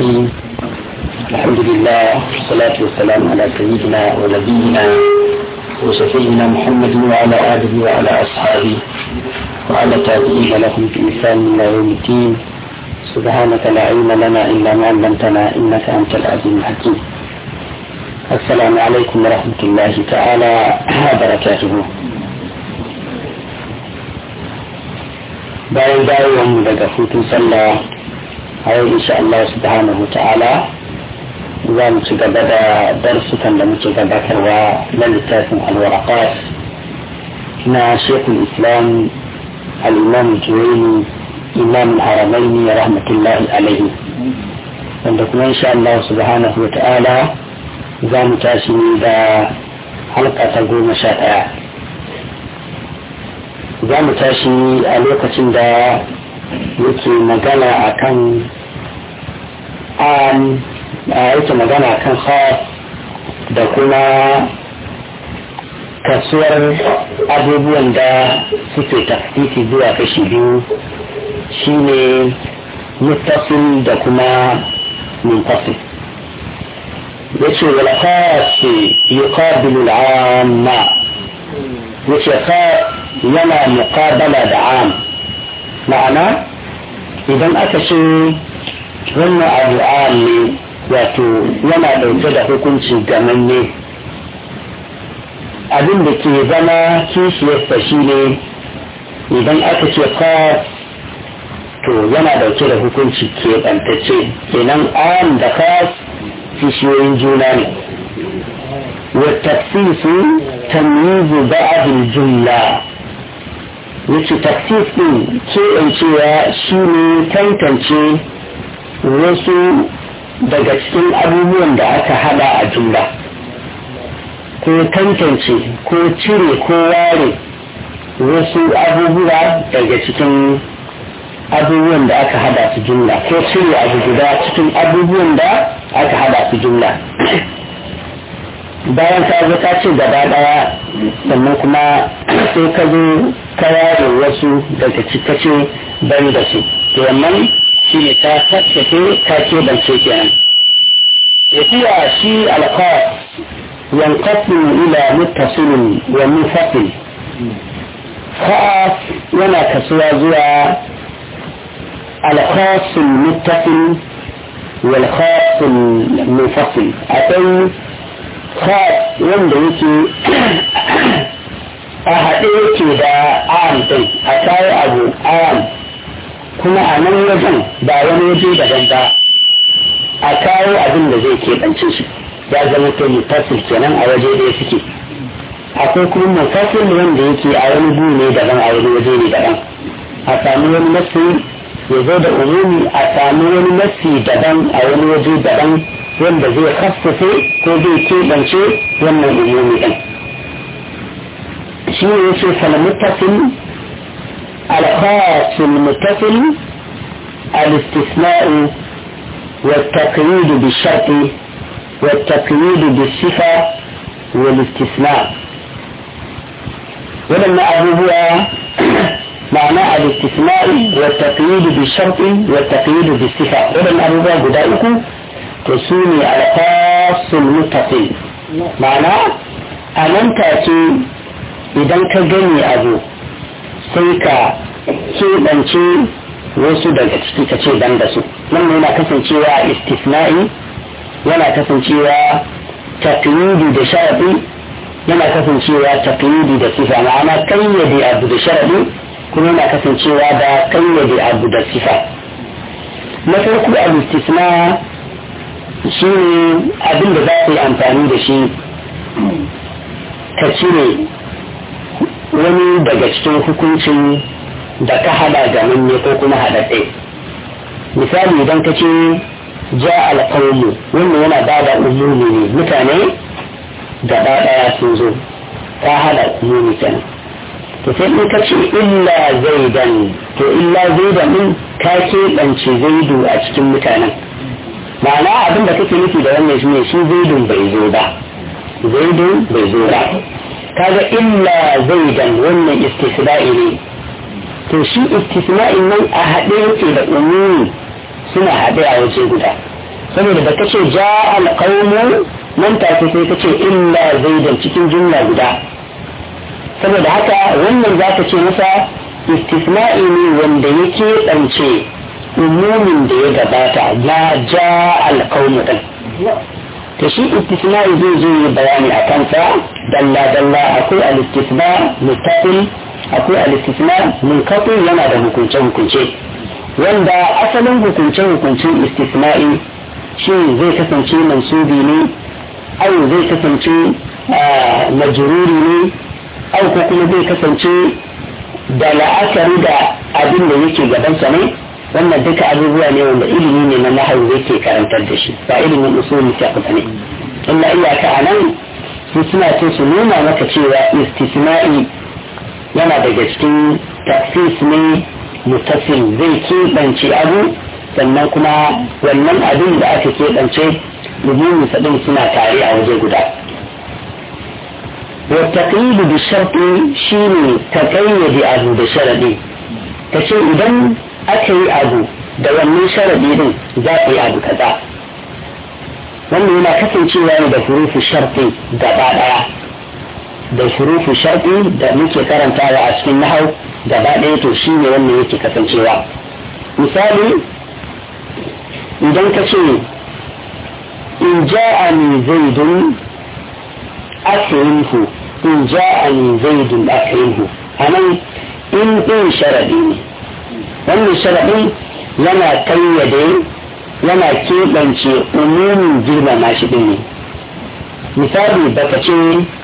الرحيم الحمد لله والصلاة والسلام على سيدنا ونبينا وشفينا محمد وعلى آله وعلى أصحابه وعلى تابعين لهم بإحسان إلى يوم الدين سبحانك لا علم لنا إلا ما علمتنا إنك أنت العزيز الحكيم السلام عليكم ورحمة الله تعالى وبركاته bayan dawowanmu daga hutun sallah a yau insha Allah subhanahu ta'ala za mu ci gaba da darsukan da muke gabatarwa na littafin alwaraqat na shekul islam al-imam juwaini imam haramaini rahmatullahi alaihi wanda kuma insha Allah subhanahu ta'ala za mu tashi da halka ta goma sha ɗaya za mu tashi a lokacin da yake magana a kan an yake magana a kan da kuma kasuwar abubuwan da suke tafsiti zuwa kashi biyu shine muttasil da kuma munfasil yace wal khas yuqabilu al-amma yace khas yana muqabala da am ma'ana idan aka ce wannan abu am ne wato yana ɗauke da hukunci gamanne abin da ke zama kishiyarsa shi ne idan aka ce khas to yana ɗauke da hukunci keɓantacce kenan am da khas kishiyoyin juna ne والتخصيص تمييز بعض الجملة yace taksis ɗin keɓancewa shi ne tantance wasu daga cikin abubuwan da aka hada a jumla ko tantance ko cire ko ware wasu abubuwa daga cikin abubuwan da aka hada su jumla ko cire abu guda cikin abubuwan da aka hada su jumla bayan ka zo ka ce gaba daya sannan kuma sai ka zo ka ware wasu daga cikace bari da su to wannan shi ne ka tattace ka keɓance kenan yafiya shi alqas yanqasim ila muttasilin wa munfasil khas yana kasuwa zuwa alqas muttasil wal khas munfasil akwai khas wanda yake a haɗe yake da am ɗin a kawo abu am kuma a nan wajen ba wani waje daban ba a kawo abin da zai keɓance shi ya zama to mutasil kenan a waje ɗaya suke akwai kuma mutasil wanda yake a wani gu ne daban a wani waje ne daban a sami wani nasi ya zo da umumi a sami wani nasi daban a wani waje daban wanda zai khassafe ko zai keɓance wannan umumi ɗin shi ne yace falmuttasil alkhasul muttasil الاستثناء والتقييد بالشرط والتقييد بالصفة والاستثناء ولما أبوه معنى الاستثناء والتقييد بالشرط والتقييد بالصفة ولما أبوه بدائكم to su ne alfasul mutafi ma'ana a nan take idan ka gani abu sai ka keɓance wasu daga ciki ka ce ban da su nan yana kasancewa istisna'i yana kasancewa taqyidi da sharadi yana kasancewa taqyidi da sifa ma'ana kayyade abu da sharadi kuma yana kasancewa da kayyade abu da sifa na farko al-istisna shi ne abin da za ka yi amfani da shi ka cire wani daga cikin hukuncin da ka hada da manne ko kuma haɗaɗɗe misali idan ka ce ja alƙawmu wannan yana ba da umumi ne mutane gaba ɗaya sun zo ka hada umumi kenan to sai in ka ce illa zaidan to illa zaidan din ka keɓance zaidu a cikin mutanen ma'ana abin da kake nufi da wannan shine shi zaidun bai zo ba zaidun bai zo ba kaga illa zaidan wannan istisna'i ne to shi istisna'in nan a haɗe yake da umumi suna haɗe a waje guda saboda da kace ja alqawmu nan take sai kace illa zaidan cikin jumla guda saboda haka wannan zaka ce masa istisna'i ne wanda yake ɗance umumin da ya gabata na ja alqawmu din to shi istisna'i zai zo yi bayani a kansa dalla dalla akwai al-istisna muttasil akwai al-istisna munqati yana da hukunce hukunce wanda asalin hukunce hukuncin istisna'i shi zai kasance mansubi ne au zai kasance majruri ne au ko kuma zai kasance da la'akari da abin da yake gabansa ne wannan duka abubuwa ne wanda ilimi ne na nahawu yake karantar da shi ba ilimin usulun fiqh ne illa iyaka a nan su suna so su nuna maka cewa istisna'i yana daga cikin tafsis ne mutasil zai keɓance abu sannan kuma wannan abin da aka keɓance umumin sadin suna tare a waje guda والتقييد بالشرط شيني تقيد أبو بشرطي تشي إذن أكي أبو da wannan sharadi din za ka yi abu kaza wannan yana kasancewa ne da hurufu sharfi gaba daya da hurufu sharfi da muke karantawa a cikin nahau gaba daya to shi ne wannan yake kasancewa misali idan ka ce in ja'ani zaidun akrimhu in ja'ani zaidun akrimhu anan in din sharadi ne wannan sharadin yana kayyade yana keɓance umumin girmama shi ɗin ne misali baka ce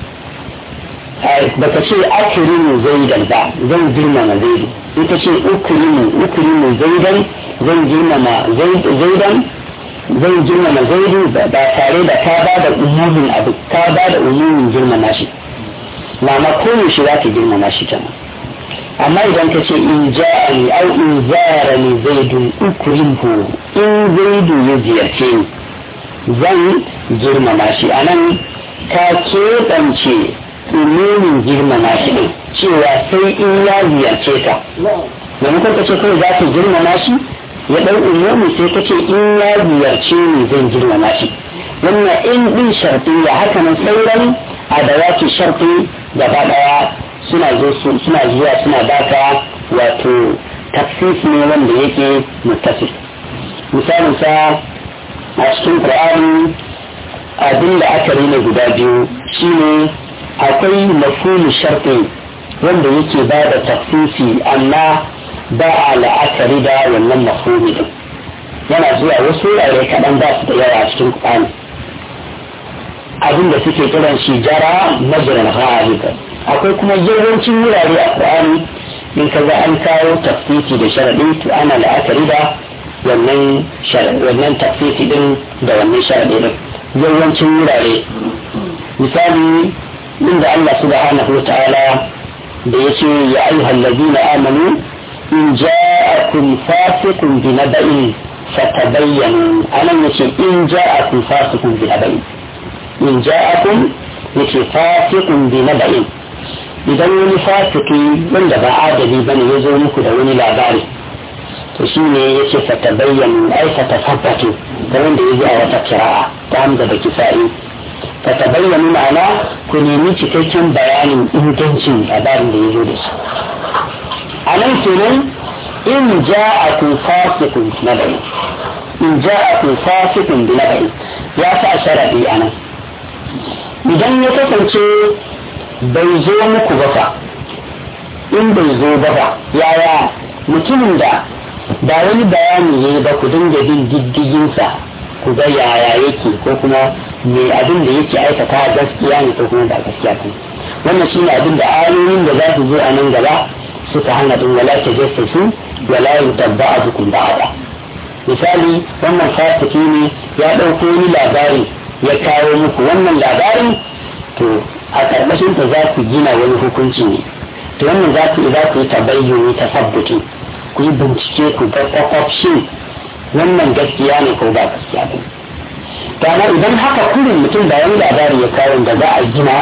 baka ce akirimu zaidan ba zan girmama zaidu ita ce ukirimu ukirimu zaidan zan girmama zaidan zan girmama zaidu ba tare da ka ba da umumin abu ka ba da umumin girmama shi ma'ana koyaushe za ka girmama shi kenan amma idan ka ce in ja'ani au in zarani zaidun ukrimhu in zaidu ya ziyarce ni zan girmama shi anan ka keɓance umumin girmama shi ne cewa sai in ya ziyarce ka maimakon ka ce kawai za ka girmama shi ya ɗau umumi sai ka ce in ya ziyarce ni zan girmama shi wannan in ɗin sharfi ya haka nan sauran adawaki sharfi gaba ɗaya suna suna zuwa suna baka wato tafsis ne wanda yake mutasif misalin sa a cikin qur'ani abin da aka rina guda biyu shine akwai mafhumi sharti wanda yake ba da tafsisi amma ba a la'akari da wannan mafhumi din yana zuwa wasu wurare kaɗan ba su da yawa a cikin qur'ani abin da suke kiran shi jara majiran ghalibin akwai kuma yawancin wurare a Qur'ani in ka ga an kawo tafsiri da sharadi to ana la'akari da wannan wannan tafsiri din da wannan sharadi din yawancin wurare misali inda Allah subhanahu wa ta'ala da yace ya ayyuhal ladina amanu in ja'akum fasiqun bi naba'in fatabayyanu anan yace in ja'akum fasiqun bi naba'in in ja'akum yace fasiqun bi naba'in idan wani fasiki wanda ba adali bane ya zo muku da wani labari to shi ne ya ce fata bayyana ai fata tabbatu da wanda ya zo a wata kira'a ta hamza da kisa'i fata bayyana ma'ana ku nemi cikakken bayanin ingancin labarin da ya zo da su a nan kenan in ja'akum fasiqun nabai in ja'akum fasiqun bi nabai ya sa sharadi anan idan ya kasance bai zo muku ba fa in bai zo ba fa yaya mutumin da ba wani bayani ya yi ba ku dinga bin diddiginsa ku ga yaya yake ko kuma me abin da yake aikata gaskiya ne ko kuma ba gaskiya ne wannan shine abin da ayoyin da za su zo a nan gaba suka hana din wala ta jassasu wala yutabba azukum ba'da misali wannan fasiki ne ya ɗauko wani labari ya kawo muku wannan labarin to a ƙarƙashin ta za ku gina wani hukunci ne to wannan za ku za ku yi tabayyuni ta sabbuti ku yi bincike ku ga kwakwafshin wannan gaskiya ne ko ba gaskiya ba to amma idan haka kurin mutum da wani labari ya kawo da za a gina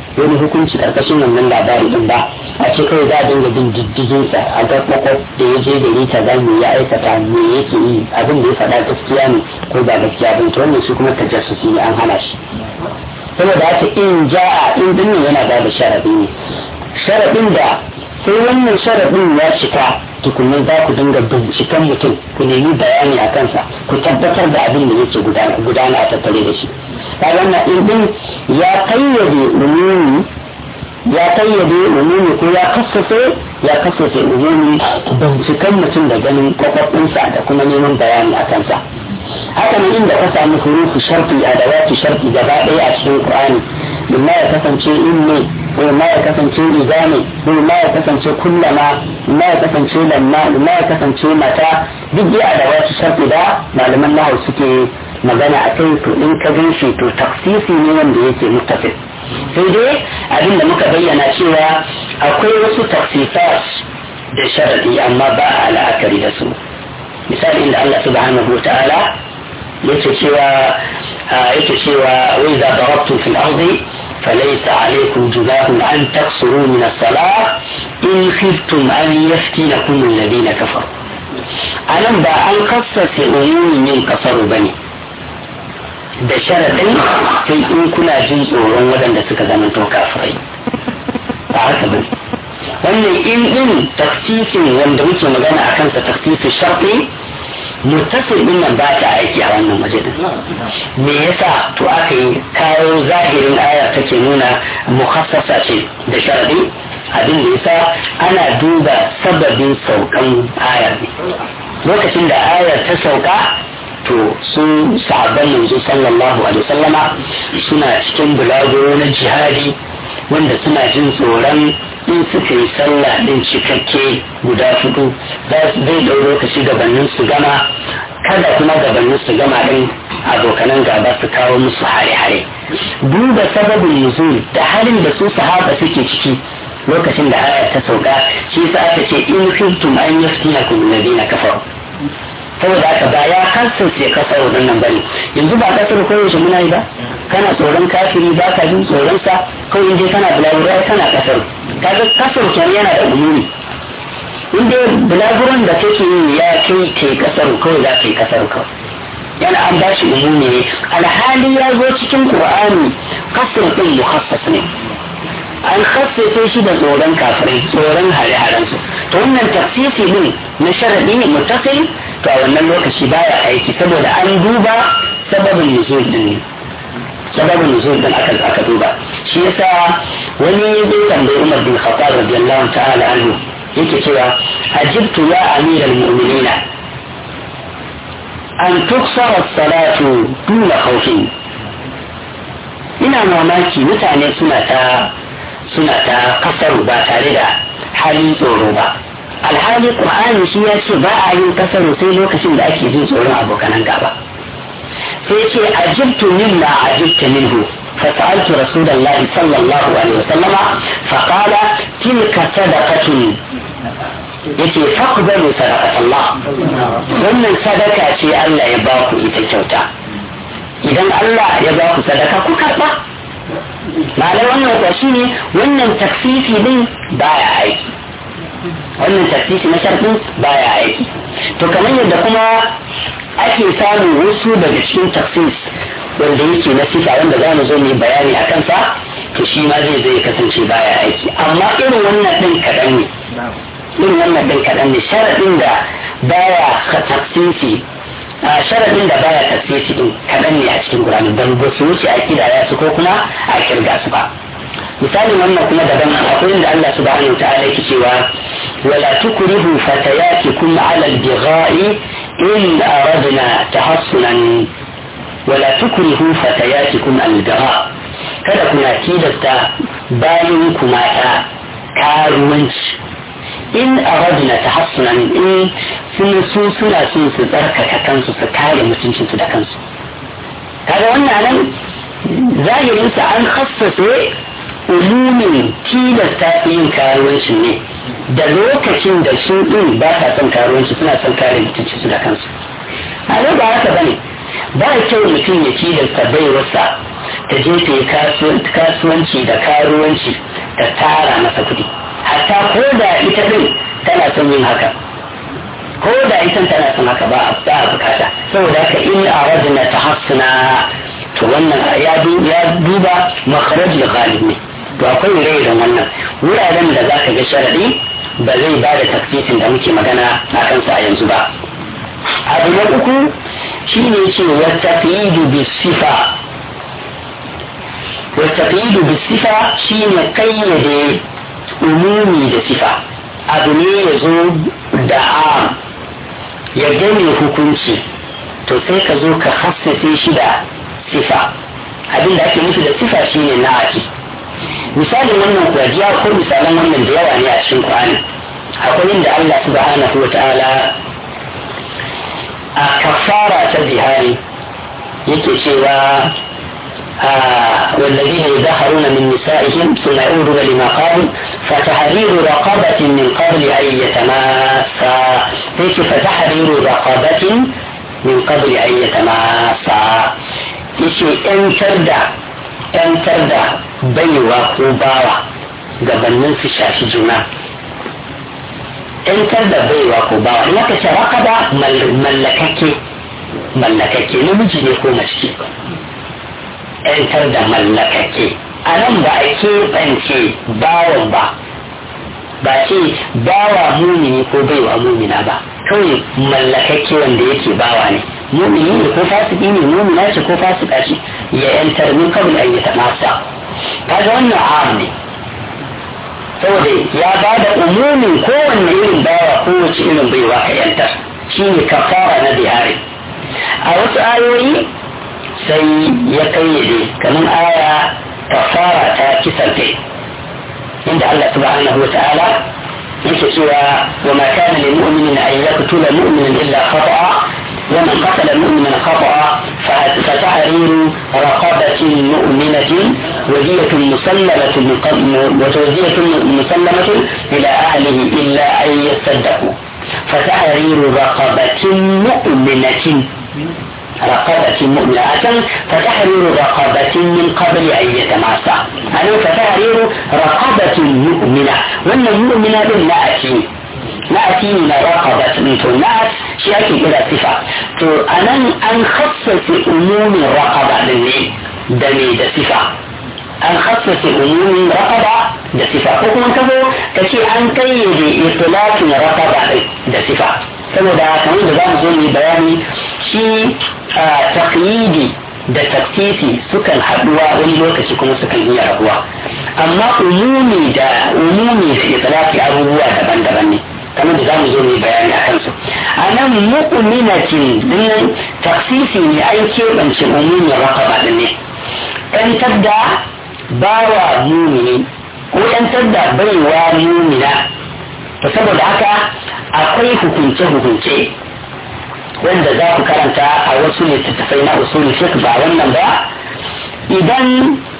wani hukunci karkashin wannan labari din ba a ce kawai za a dinga bin diddigin sa a ga kwakwaf da ya je gari ta za me ya aikata me yake yi abin da ya faɗa gaskiya ne ko ba gaskiya ba to wannan shi kuma tajassusi ne an hana shi saboda haka in ja'a in dinnan yana ba da sharaɗi ne sharaɗin da sai wannan sharaɗin ya cika tukunan za ku dinga binciken mutum ku nemi bayani a kansa ku tabbatar da abin da yake gudana a tattare da shi ta wannan in din ya kayyade umumi ya kayyade umumi ko ya kasace ya kasace umumi binciken mutum da ganin kwakwafinsa da kuma neman bayani a kansa haka ne inda ka samu hurufu sharti a da sharti gaba ɗaya a cikin qur'ani imma ya kasance in ne ko ma ya kasance riga ne ko ma ya kasance kullama ma ya kasance lamma ma ya kasance mata duk dai da wasu sharti da malaman nahawu suke magana a kai to in ka gan shi to taksisi ne wanda yake muttafiq sai dai abin da muka bayyana cewa akwai wasu taksisat da sharadi amma ba a la'akari da su misali inda Allah subhanahu wa ta'ala yake cewa yake cewa wai za darabtum fil ardi فليس عليكم جناح أن تقصروا من الصلاة إن خفتم أن يفتنكم الذين كفروا ألم با أن قصص أموم من قصروا بني da sharaɗin sai in kuna jin tsoron waɗanda suka zama to kafirai ba haka ba wannan in din taksisin wanda muke magana a kansa taksisin sharɗi muttasil din nan ba ta aiki a wannan waje din me yasa to aka yi kawo zahirin aya take nuna mukhassasa ce da sharadi abin da yasa ana duba sababin saukan ayar ne lokacin da ayar ta sauka to su sahabban yanzu sallallahu alaihi wasallama suna cikin bulaguro na jihadi wanda suna jin tsoron in suka yi sallah din cikakke guda hudu za su zai ɗau lokaci gabanin su gama kada kuma gabanin su gama din abokanan gaba su kawo musu hare-hare duba sababin nuzul da halin da su sahaba suke ciki lokacin da aya ta sauka shi sa aka ce in kuntum an yaftinakum alladhina kafaru saboda haka ba ya kasance kasar waɗannan bane yanzu ba kasar koyaushe muna yi ba kana tsoron kafiri ba ka jin tsoron sa kawai je kana bulaguro kana kasar kaga kasar kenan yana da umumi in dai bulaguron da kake yi ya kai ke kasar kawai za ka yi kasar kawai yana an bashi umumi ne alhali ya zo cikin qur'ani kasar din mukhassas ne an khassace shi da tsoron kafirai tsoron hare-haren su to wannan tafsisi din na sharadi ne mutasil to a wannan lokaci baya aiki saboda an duba sababin nuzul din ne sababin nuzul din aka aka duba shi yasa wani ya zo tambayi Umar bin Khattab radiyallahu ta'ala anhu yake cewa ajibtu ya amiral mu'minina an tuksara salatu duna khawfin ina mamaki mutane suna ta suna ta kasaru ba tare da halin tsoro ba alhali qur'ani shi ya ce ba a yin kasaru sai lokacin da ake jin tsoron abokanan gaba sai ce ajibtu mimma ajibta minhu فسألت رسول الله صلى الله عليه وسلم فقال تلك صدقة yace faqbalu sadaqat Allah wannan sadaka ce Allah ya ba ku ita kyauta idan Allah ya ba ku sadaka ku karba ma'anar wannan kuwa shine wannan taksisi din baya aiki wannan taksisi na sharɗin baya aiki to kamar yadda kuma ake samun wasu daga cikin taksis wanda yake na sifa wanda za mu zo mu yi bayani a kansa to shi ma zai zai kasance baya aiki amma irin wannan ɗin kaɗan ne irin wannan ɗin kaɗan ne sharaɗin da baya taksisi a sharaɗin da baya taksisi ɗin kaɗan ne a cikin Qur'ani ban ba su wuce a kidaya su ko kuma a kirga su ba misalin wannan kuma daban akwai inda Allah subhanahu wa ta'ala yake cewa wala tukrihu fatayatikum ala al-bigha'i in aradna tahassunan wala tukrihu fatayatikum al-bigha kada kuna tilasta bayan ku mata karuwanci in aradna tahassunan in sun su suna son su tsarkaka kansu su kare mutuncinsu da kansu kaga wannan nan zahirinsa an khassace umumin tilasta yin karuwanci ne da lokacin da su din ba sa son karuwanci suna son kare mutuncinsu da kansu a ba haka bane ba kyau mutum ya tilasta baiwarsa ta je ta yi kasuwanci da karuwanci ta tara masa kuɗi hatta ko da ita din tana son yin haka ko da ita tana son haka ba a bukata saboda haka in a rajina ta hassuna to wannan ya duba makharaj da ghalib ne to akwai ire-iren wannan wuraren da za ka ga sharaɗi ba zai ba da tafsirin da muke magana a kansa a yanzu ba abu na uku shi ne ce wata bi sifa wata bi sifa shi ne kayyade umumi da sifa abu ne ya zo da am ya gane hukunci to sai ka zo ka hassase shi da sifa abin da ake nufi da sifa shi ne na ake misalin wannan kuwa ko misalan wannan da yawa ne a cikin Qur'ani akwai inda Allah subhanahu wata'ala a kafara ta zihari yake cewa والذين يظهرون من نسائهم ثم يعودون لما قالوا فتحرير رقبة من قبل أن يتماسا هيك فتحرير رقبة من قبل أن يتماسا يشي انتر دا انتر دا بيوا كوباوا gabanin su shafi juna ‘yantar da baiwa ko bawa in aka ce raƙaba mallakakke mallakakke namiji ne ko mace ‘yantar da mallakakke a nan ba a keɓance bawan ba ba ce bawa mumini ko baiwa mumina ba kawai mallakakke wanda yake bawa ne mumini ne ko fasiki ne mumina ce ko fasika ce ya ‘yantar min kawai an yi ta masa kaga wannan am ne saboda ya ba da umumin kowanne irin bawa kowace irin baiwa ka ‘yantar shi ne kafara na bihari a wasu ayoyi sai ya kayyade kamar aya kafara ta kisan kai inda Allah subhanahu wa ta'ala yake cewa wa ma kana lil mu'minin an yaqtula mu'minan illa khata'a wa man qatala mu'minan khata'a fa tahriru raqabatin mu'minatin wadiyatun musallamatin wadiyatun musallamatin ila ahlihi illa an yasaddaqu فتحرير رقبة مؤمنة رقبة مؤمنة فتحرير رقبة من قبل أن يتماسى أنا فتحرير رقبة مؤمنة وأن المؤمنة نأتي نأتي من رقبة تو نأت شيء إلى صفة تو أنا أن خصص أموم الرقبة للي دمي دا صفة an khassasa umumin raqaba da sifa ko kuma kazo kace an kayyade itlaqin raqaba da sifa saboda kamar da zamu zo mu bayani shi taqyidi da taksisi sukan haduwa wani lokaci kuma sukan iya rabuwa amma umumi da umumi da itlaqi abubuwa daban-daban ne kamar da zamu zo mu bayani a kansu a nan mu'minatin din taksisi ne an keɓance umumin raqaba din ne kan tabda bawa mumini ko ‘yantar da baiwa mumina to saboda haka akwai hukunce-hukunce wanda za ku karanta a wasu littattafai na usulun fiqh ba wannan ba idan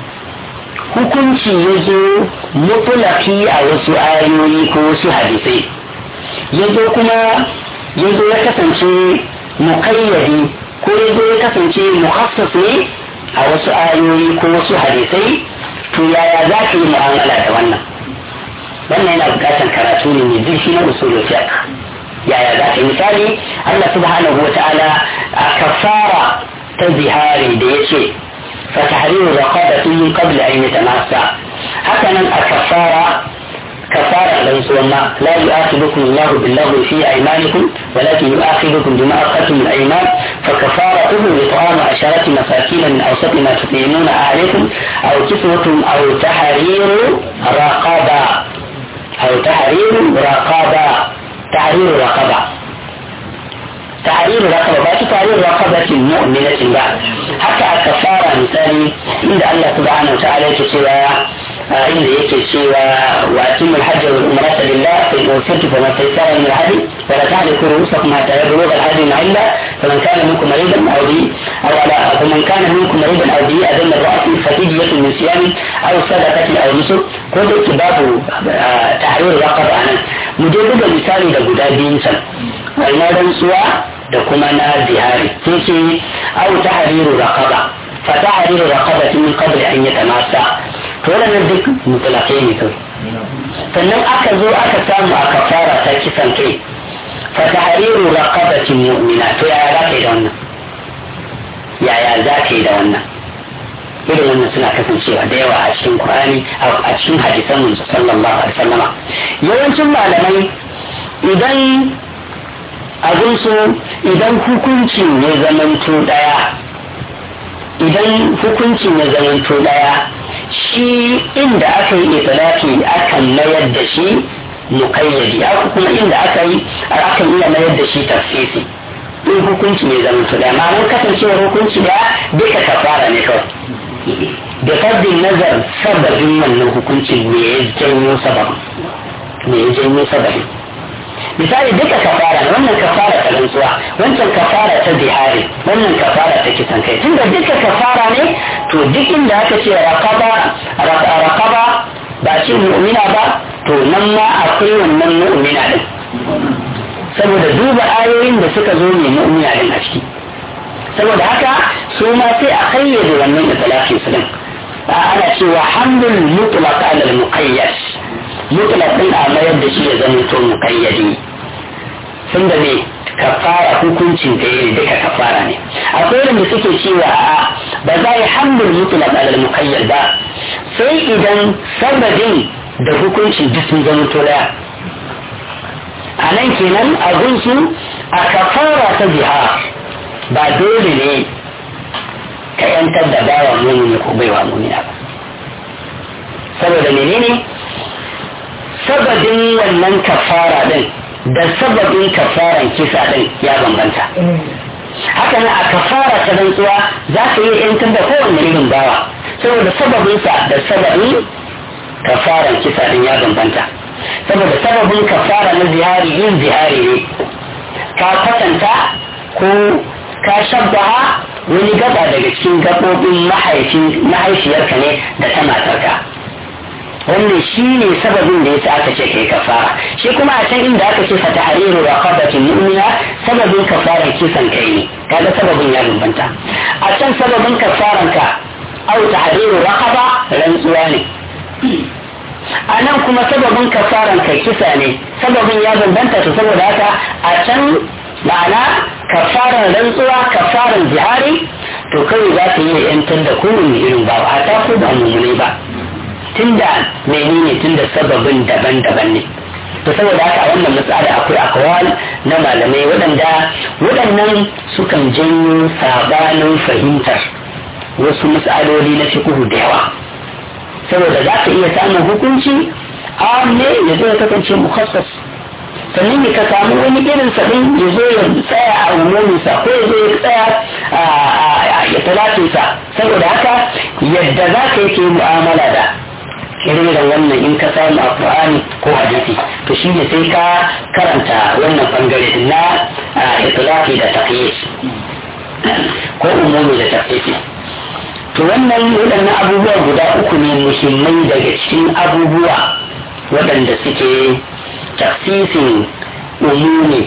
hukunci ya zo mutulaki a wasu ayoyi ko wasu hadisai ya zo kuma ya zo ya kasance mukayyadi ko ya zo ya kasance mukhassas ne a wasu ayoyi ko wasu hadisai to yaya za ka yi mu'amala da wannan wannan yana bukatar karatu ne mai zurfi na usulul fiqh yaya za ka yi misali Allah subhanahu wa ta'ala a kafara ta zihari da yace fa tahriru raqabatin min qabl an yatamassa haka nan a kafara كفارة لنسوما لا يؤاخذكم الله باللغو في أيمانكم ولكن يؤاخذكم بما أخذتم الأيمان فكفارته إطعام عشرة مساكين من أوسط ما تطعمون عليكم أو كسوة أو تحرير رقبة أو تحرير رقبة تحرير رقبة تحرير رقبة باتي تحرير رقبة مؤمنة بعد حتى كفارة مثالي عند الله سبحانه وتعالى كسوة inda yake cewa wa atimmu al-hajj wal umrata lillah fa in usirtu fama taysara min al-hadi wa la tahliku ru'usakum hatta yablugha al-hadi mahilla faman kana minkum maridan aw bi aw ala faman kana minkum maridan aw bi adan ar-ra's fa fidyatun min siyam aw sadaqatin aw nusuk ko da ke babu tahrir raqaba anan mu je buga misali da guda biyun san wannan rantsuwa da kuma na zihari sai ce aw tahriru raqaba fata hariru raqabatin min qabli an yatamassa to wannan duk mutlaqai ne kawai sannan aka zo aka samu a kafara ta kisan kai fata hariru raqabatin mu'mina to yaya za ka yi da wannan yaya za ka yi da wannan irin wannan suna kasancewa da yawa a cikin Qur'ani a cikin hadisan manzo sallallahu alaihi wasallama yawancin malamai idan abin su idan hukuncin ya zamanto daya idan hukuncin ya zamanto daya shi inda aka yi itilaki akan mayar da shi mukayyadi aka kuma inda aka yi akan iya mayar da shi tafsisi in hukunci ne zamanto daya ma'anar kasancewar hukunci daya duka kafara ne kawai da fardin nazar sababin wannan hukuncin me ya janyo sababin me ya janyo sababin misali duka kafara wannan kafara ta rantsuwa wancan kafara ta bihari wannan kafara ta kisan kai tunda duka kafara ne to duk inda aka ce raqaba raqaba ba ce mu'mina ba to nan ma akwai wannan mu'mina din saboda duba ayoyin da suka zo ne mu'mina din a ciki saboda haka su ma sai a kayyade wannan itlaqi su din ana cewa hamdul mutlaq ala al muqayyad mutlaq din a mayar da shi ya zama to muqayyadi sun da ne kafara hukuncin da yake duka kafara ne akwai wanda suke cewa a'a ba za yi hamdul mutlaq ala al muqayyad ba sai idan sababin da hukuncin duk sun zama to daya a nan kenan a gunsu a kafara ta jihar ba dole ne ka yantar da bawa mumini ko baiwa mumina ba saboda menene sababin wannan kafara din da sababin kafaran kisa din ya bambanta haka nan a kafara ta rantsuwa za ka yi yantar da kowanne irin bawa saboda sababinsa da sababin kafaran kisa din ya bambanta saboda sababin kafara na zihari yin zihari ne ka kwatanta ko ka shabbaha wani gaba daga cikin gabobin mahaifiyarka ne da ta matarka wannan shi ne sababin da yasa aka ce kai kafara shi kuma a can inda aka ce fata hariru raqabatin mu'mina sababin kafaran kisan kai ne kaga sababin ya bambanta a can sababin kafaran ka au tahriru raqaba rantsuwa ne a nan kuma sababin kafaran ka kisa ne sababin ya bambanta to saboda haka a can ma'ana kafaran rantsuwa kafaran jihari to kawai za ta yi yantar da kowane irin ba a ta ko ba mummune ba tunda menene tunda sababin daban-daban ne to saboda haka a wannan matsala akwai akwal na malamai waɗanda waɗannan sukan janyo sabanin fahimtar wasu matsaloli na fiqhu da yawa saboda za ka iya samun hukunci a ne ya zo ya kasance mukhassas sannan ya ka samu wani irin sabin ya zo ya tsaya a umuminsa ko ya zo ya tsaya a talatinsa saboda haka yadda za ka yake mu'amala da irin wannan in ka samu a Qur'ani ko hadisi to shi ne sai ka karanta wannan bangare na itlaqi da taqyid ko umumi da taqyid to wannan waɗannan abubuwa guda uku ne muhimmai daga cikin abubuwa waɗanda suke tafsisin umumi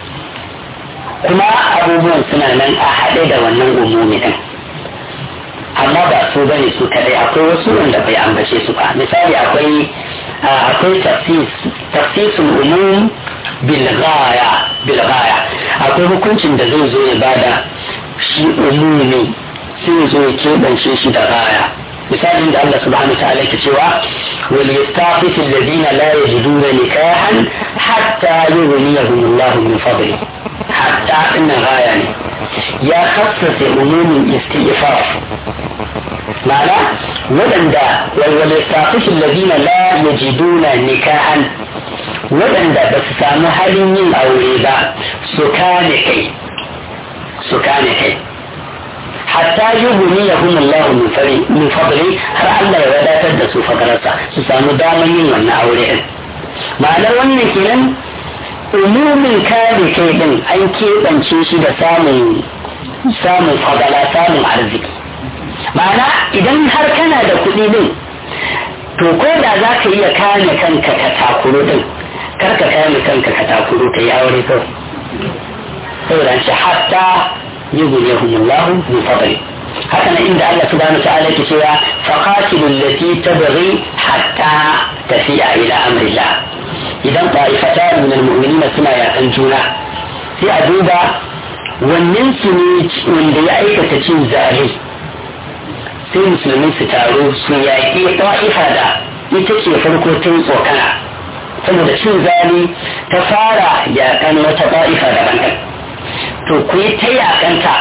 kuma abubuwan suna nan a haɗe da wannan umumi ɗin amma ba su bane su kadai akwai wasu wanda bai ambace su ba misali akwai akwai tafsisul umum bil ghaya bil ghaya akwai hukuncin da zai zo ya bada shi umumi sai zo ya keɓance shi da ghaya misalin da Allah subhanahu wa ta'ala ke cewa wal yastafis alladhina la yajiduna nikahan hatta yughniyahum Allah min fadli hatta inna ghaya ne ya khassasa umumin istighfar ma'ana waɗanda wal yastafis alladhina la yajiduna nikahan waɗanda ba su samu halin yin aure ba su kane kai su kane kai hatta yuguni ya kuma Allah min fadli har Allah ya wadatar da su fakararsa su samu damar yin wannan aure din ma'anar wannan kenan umumin kare kai din an keɓance shi da samun samun fadala samun arziki ma'ana idan har kana da kuɗi din to ko da za ka iya kame kanka ka takuro din kar ka kame kanka ka takuro ka yi aure kawai saboda shi hatta yughniyahum Allah min fadli haka nan inda Allah subhanahu ta'ala yake cewa faqatilu allati tabghi hatta tafi'a ila amrillah idan ta'ifatan min almu'minin suna yakan juna sai a duba wannan su ne wanda ya aikata cin zali sai musulmi su taru su yaƙi ta'ifa da ita ce farko tun tsokana saboda cin zali ta fara yakan wata ta'ifa daban to ku yi ta yakanta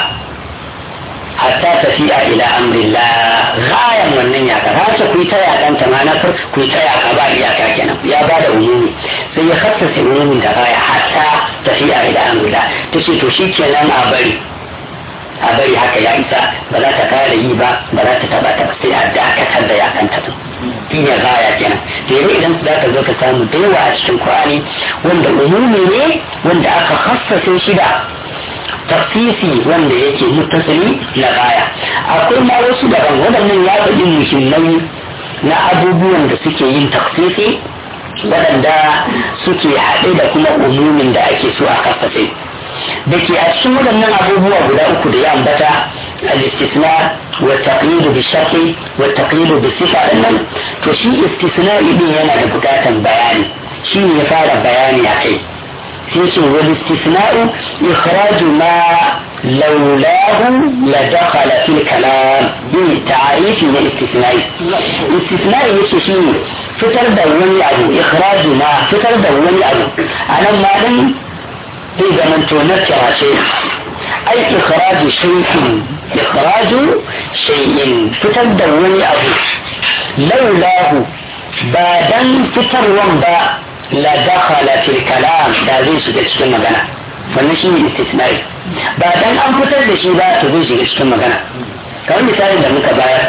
hatta tafiya ila amrillah gayan wannan yaka haka ku yi ta yakanta ma na ku yi ta yaka ba iyaka kenan ya ba da umumi sai ya hassasa umumin da gaya hatta tafiya ila amrillah ta ce to shi kenan a bari a bari haka ya isa ba za ta kare yi ba ba za ta taba ta sai a dakatar da yakanta su shi ne gaya kenan da yau idan za ka zo ka samu da yawa a cikin Qur'ani wanda umumi ne wanda aka hassasa shi da tafsisi wanda yake mutasili na baya akwai ma wasu daban waɗannan ya faɗi muhimmai na abubuwan da suke yin tafsisi waɗanda suke haɗe da kuma umumin da ake so a kafafe da ke a cikin waɗannan abubuwa guda uku da ya ambata al-istisna wa taqyidu bi sharti wa taqyidu bi sifa nan to shi istisna din yana da bukatan bayani shi ne ya fara bayani a kai يجي والاستثناء إخراج ما لولاه لدخل في الكلام بالتعريف من الاستثناء الاستثناء يجي شيء فتر دوني أبو إخراج ما فتر دوني أبو أنا ما لم إذا من تنكر شيء أي إخراج شيء إخراج شيء فتر دوني أبو لولاه بعدن فتر ومبا la dakhala fil kalam da zai shiga cikin magana wannan shi ne istisnai ba dan an fitar da shi ba to zai shiga cikin magana kamar misalin da muka bayar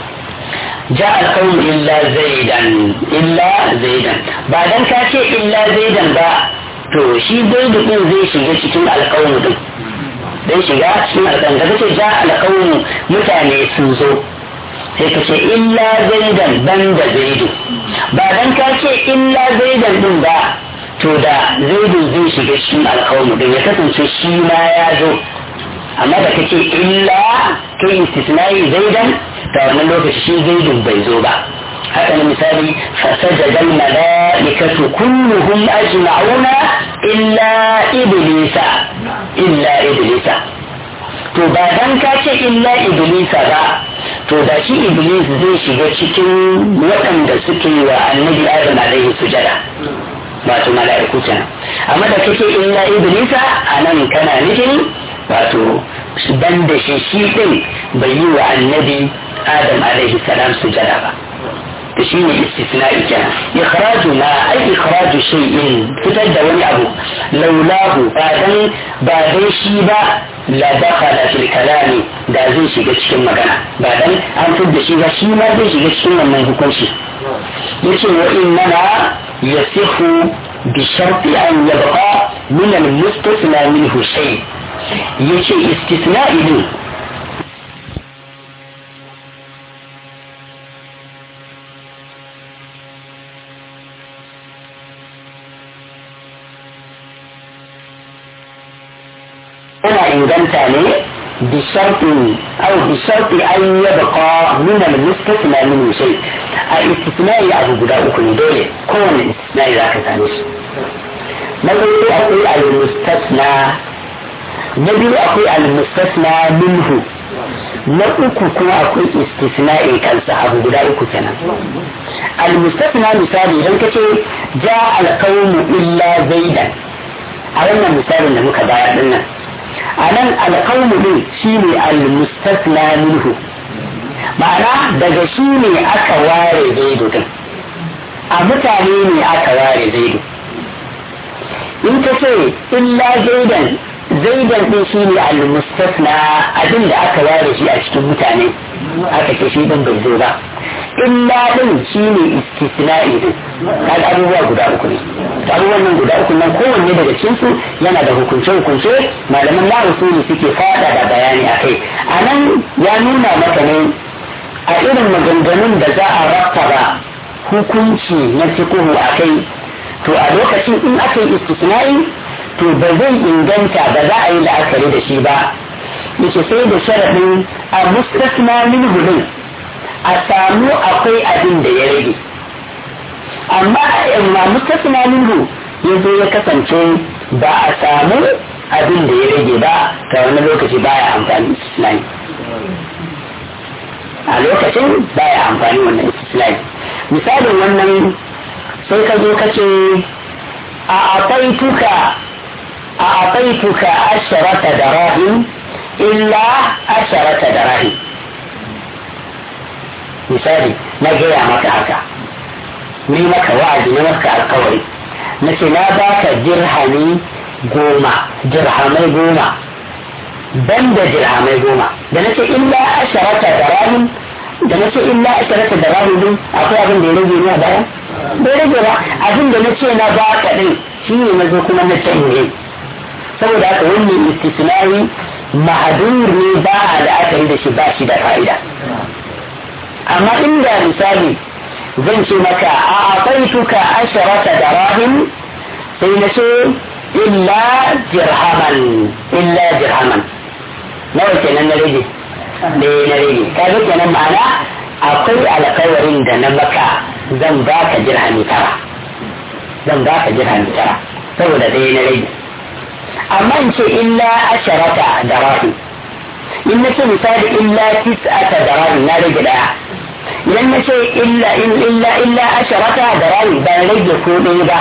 ja alqawm illa zaidan illa zaidan ba dan ka ce illa zaidan ba to shi zaidu din zai shiga cikin alqawm din zai shiga cikin alqawm da kace ja alqawm mutane sun zo sai ka ce illa zaidan ban da zaidu ba dan ka ce illa zaidan din ba to da zaidu zai shiga cikin alkawmu din ya kasance shi ma ya zo amma da ka ce illa kai istisnai zaidan ta wannan lokaci shi zaidun bai zo ba haka ne misali fasajada mala'ikatu kulluhum ajma'una illa iblisa illa iblisa to ba dan ka ce illa iblisa ba to da shi iblis zai shiga cikin waɗanda suke wa annabi adam alaihi sujada wato mala'iku kenan amma da kake illa iblisa a nan kana nufin wato ban da shi shi ɗin bai yi wa annabi adam alaihi salam sujada ba da shi ne istisna'i kenan ikhraju ma ai ikhraju shay'in fitar da wani abu laulahu ba dan ba dai shi ba la dakhala fil kalami da zai shiga cikin magana ba dan an fitar da shi ba shi ma zai shiga cikin wannan hukunci yace wa innama yasihu bi sharti an yabqa min al mustasna minhu shay yace istisna'i ne yana inganta ne بشرط أو بشرط أن يبقى من المستثنى منه شيء الاستثناء أبو بدا أكون دولي كون الاستثناء ذاك ثانيش نقول أقول المستثنى نبي أقول المستثنى منه na uku kuma akwai istisna'i kansa abu guda uku kenan al-mustasna misali idan ka ce ja al-qawmu illa zaidan a wannan misalin da muka bayar din nan a nan alƙawmu ɗin shi ne almustasna minhu ma'ana daga shi ne aka ware zaidu din a mutane ne aka ware zaidu in ka ce illa zaidan zaidan ɗin shi ne almustasna abin da aka ware shi a cikin mutane aka ce shi ɗin bai zo ba illa ɗin shi ne istisna'i din kaga abubuwa guda uku ne abubuwan nan guda uku nan kowanne daga cikinsu yana da hukunce-hukunce malaman na usuli suke fada da bayani a kai a nan ya nuna maka ne a irin maganganun da za a rattaba hukunci na fikuhu a kai to a lokacin in aka yi istisna'i to ba zai inganta ba za a yi la'akari da shi ba yace sai da sharadin a mustasna min hudun a samu akwai abin da ya rage amma amma mustasna min hu yazo ya kasance ba a samu abin da ya rage ba ta wani lokaci baya amfani istisnai a lokacin baya amfani wannan istisnai misalin wannan sai ka zo ka ce a abaituka a abaituka asharata darahim illa asharata darahim misali na gaya maka haka ni maka wa'azi na maka alkawari na ce na baka dirhami goma dirhamai goma ban da dirhamai goma da na ce illa asharata darahim da na ce illa asharata darahim din akwai abin da ya rage ni a baya bai rage ba abin da na ce na baka din shi ne na zo kuma na canje saboda haka wannan istisnai mahadur ne ba a da aka yi da shi ba shi da fa'ida amma inda misali zan ce maka a afaituka asharata darahim sai na ce illa dirhaman illa dirhaman nawa kenan na rage ne na rage kaga kenan ma'ana akwai alkawarin da na maka zan baka dirhami tara zan baka dirhami tara saboda ɗaya na rage amma in ce illa asharata darahim in na ce misali illa tis'ata darahim na rage daya idan na ce illa illa illa asharata darahim ban rage ko ɗaya ba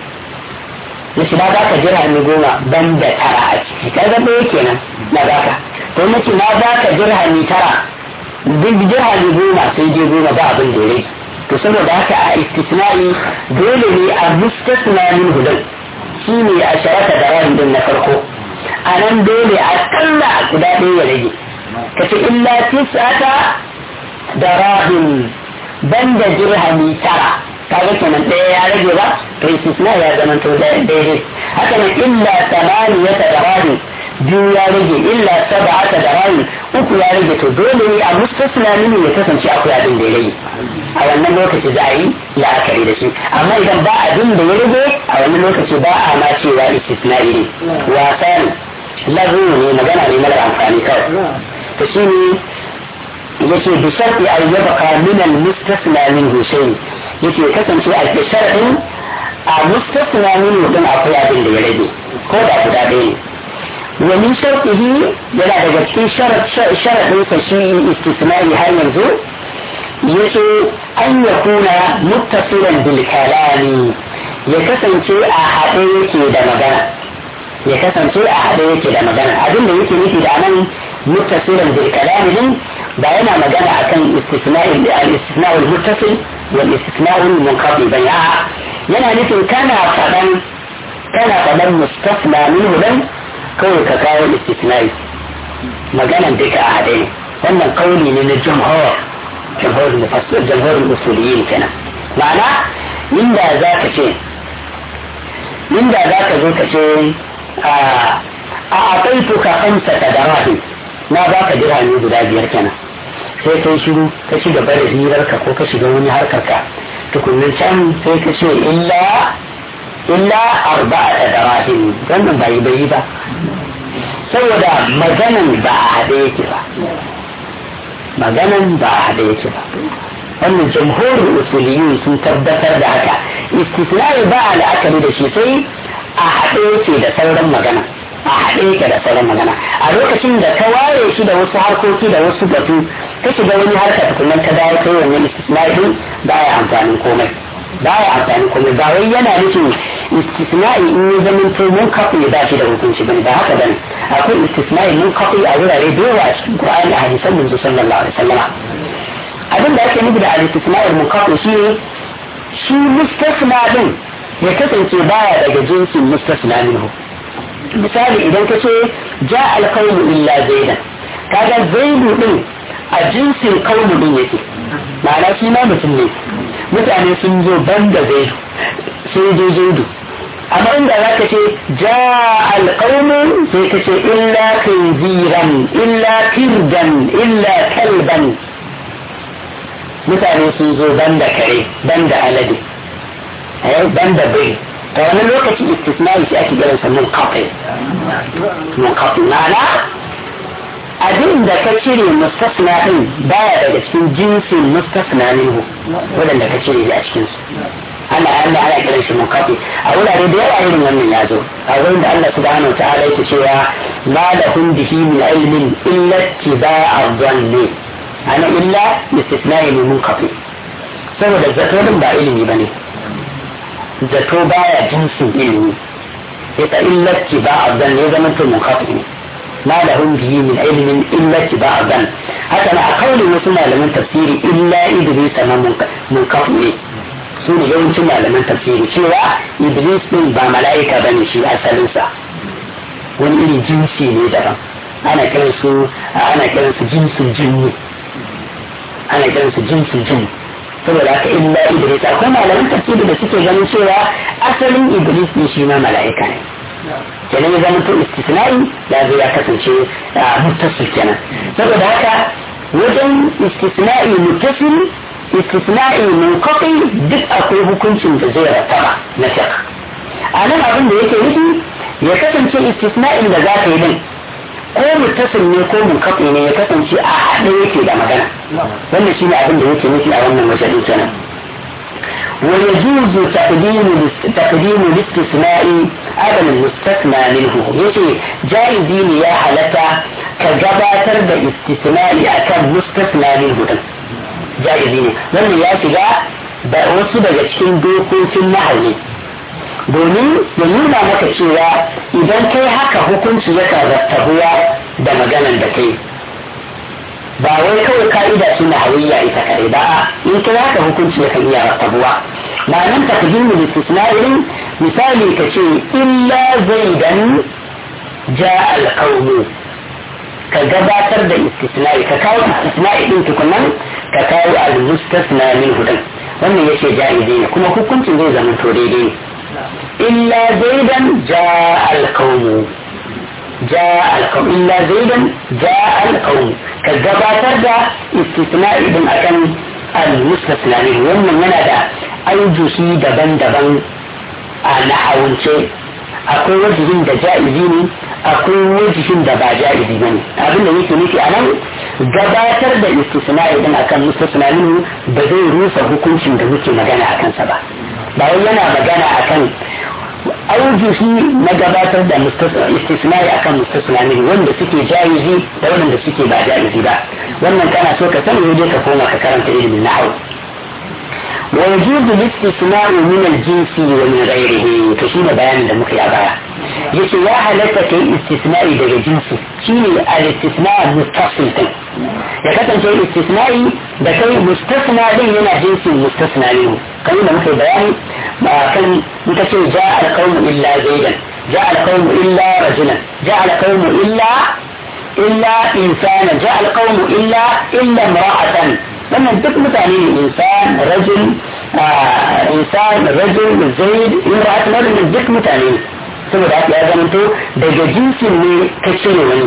na shi na baka dirhami goma ban da tara a ciki kaga ɗaya kenan na baka to na ce na baka dirhami tara duk dirhami goma sai je goma ba abin da ya rage to saboda haka a istisna'i dole ne a mustasna min hudan shi ne a sharata da ran din na farko a nan dole a kalla guda ɗaya ya rage ka ce illa tis'ata da rahim banda dirhami tara kaga kenan ɗaya ya rage ba to istisna ya zama to daidai haka nan illa samaniyata da rahim biyu ya rage illa sab'ata da rahim uku ya rage to dole ne a mustasna mini ya kasance akwai abin da ya rage a wannan lokaci za a yi la'akari da shi amma idan ba abin da ya rage a wannan lokaci ba a ma cewa istisna'i ne wasa ne lazu ne magana ne mara amfani kawai to shi ne yace bi sharti an yabqa min al mustasna min husayn yace kasance a ke sharadin a mustasna min din akwai abin da ya rage ko da guda ɗaya ne ومن شرطه yana daga cikin sharaɗin sa shi istisnai har yanzu yace an ya kuna muttasilan bil kalami ya kasance a haɗe yake da magana ya kasance a haɗe yake da magana abin da yake nufi da nan muttasilan bil kalami din ba yana magana akan istisnai al-istisna al-muttasil wal istisna al-munqati ba ya yana nufin kana faɗan kana faɗan mustasna minhu dan kawai ka kawo istisnai maganan duka a haɗe ne wannan kauli ne na jumhur jumhur mufassir jumhur usuliyin kenan ma'ana inda za ka ce inda za ka zo ka ce a aƙaituka kamsa ta darahi na ba ka dirhami guda biyar kenan sai kai shiru ka ci gaba da hirarka ko ka shiga wani harkarka tukunin can sai ka ce illa illa arba'a darahim wannan bai bai ba saboda maganan ba a haɗe yake ba maganan ba a haɗe yake ba wannan jamhurin usuliyun sun tabbatar da haka istisnai ba a la'akari da shi sai a haɗe yake da sauran magana a haɗe yake da sauran magana a lokacin da ka ware shi da wasu harkoki da wasu batu ka shiga wani harka tukunan ka dawo kai wannan istisnai din ba ya amfanin komai ba ya amfani komai ba wai yana nufin istisna'i in ya zama to mun kafu ya dace da hukunci bane ba haka bane akwai istisna'i mun kafu a wurare da yawa a cikin Qur'ani a hadisan manzo sallallahu alaihi wasallam abin da ake nufi da al-istisna'i mun kafu shi ne shi mustasna din ya kasance baya daga jinsin mustasna minhu misali idan ka ce ja al-qawmu illa zaidan kaga zaidu din a jinsin qawmu din yake ma'ana shi ma mutum ne mutane sun zo ban da zaidu sai je zaidu amma inda za ka ce ja alƙaunin sai ka ce illa kinziran illa kirdan illa kalban mutane sun zo ban da kare ban da alade ban da bai ta wani lokaci istisnai shi ake garinsa mun kafin mun kafin ma'ana abin da ka cire mustasna din baya daga cikin jinsin mustasna minhu wadanda ka cire a cikin su ana Allah ana kiran shi munkafi a wurare da yawa irin wannan ya zo a wurin da Allah subhanahu ta'ala yake cewa ma lahum bihi min ilmin illa tiba'a dhanni ana illa istisna'i min munkafi saboda zato din ba ilimi bane zato baya jinsin ilimi yasa illa tiba'a dhanni ya zama to munkafi ne ما لهم به من علم إلا اتباع الظن حتى أنا أقول وسمع لمن تفسيري إلا إدريس ما منكفني su ne yawancin malaman tafsiri cewa iblis din ba mala'ika ba ne shi asalinsa wani irin jinsi ne daban ana kiran su ana kiran su jinsin jinni ana kiran su jinsin jinni saboda haka illa iblis akwai malaman tafsiri da suke ganin cewa asalin iblis ne shi ma mala'ika ne kenan ya zama to istisna'i ya zo ya kasance muttasil kenan saboda haka wajen istisna'i muttasil istisna'i munqati duk akwai hukuncin da zai rattaba na fiqh a nan abin da yake nufi ya kasance istisna'in da za ka yi din ko muttasil ne ko munqati ne ya kasance a haɗe yake da magana wannan shine abin da yake nufi a wannan wajen kenan ويجوز تقديم تقديم الاستثناء على المستثنى منه يجي جائزين يا حالتا كجباتر da istisna'i akan mustasna minhu din jaizi ne wannan ya shiga da wasu daga cikin dokokin mahalli domin ya nuna maka cewa idan kai haka hukunci yakan rattabuwa da maganan da kai ba wai kawai ka'ida su na hawiyya ita kare ba in kai haka hukunci yakan iya rattabuwa ma'anan takdimu istisna'in misali ka ce illa zaidan ja alqawmu ka gabatar da istisna'i ka kawo istisna'i din tukunan ka kawo al-mustasna min hudan wannan yace ja'izi ne kuma hukuncin zai zama to daidai illa zaidan ja alqawmu ja alqawm illa zaidan ja alqawm ka gabatar da istisna'i din akan al-mustasna min wannan yana da aujuhi daban-daban a nahawance akwai wajihin da ja'izi ne akwai wajihin da ba ja'izi ba ne abin da yake nufi a nan gabatar da istisna'i din akan mustasna minhu ba zai rusa hukuncin da muke magana a kansa ba ba wai yana magana akan aujuhi na gabatar da istisna'i akan mustasna minhu wanda suke ja'izi da wanda suke ba ja'izi ba wannan kana so ka sani dai ka koma ka karanta ilimin nahwu ويجوز الاستثناء من الجنس ومن غيره تشين بيان da muka yi a baya yace ya halatta kai istisna'i daga jinsi shine al-istisna' muttasil din ya kasance istisna'i da kai mustasna din yana jinsin mustasna ne kai da muka yi bayani ba kan muka ce ja al-qawm illa zaidan ja al-qawm illa rajulan ja al-qawm illa illa insana ja al-qawm illa illa imra'atan wannan duk mutane ne insan rajul insan rajul zaid imra'at wannan duk mutane ne saboda haka ya zama to daga jinsin ne ka cire wani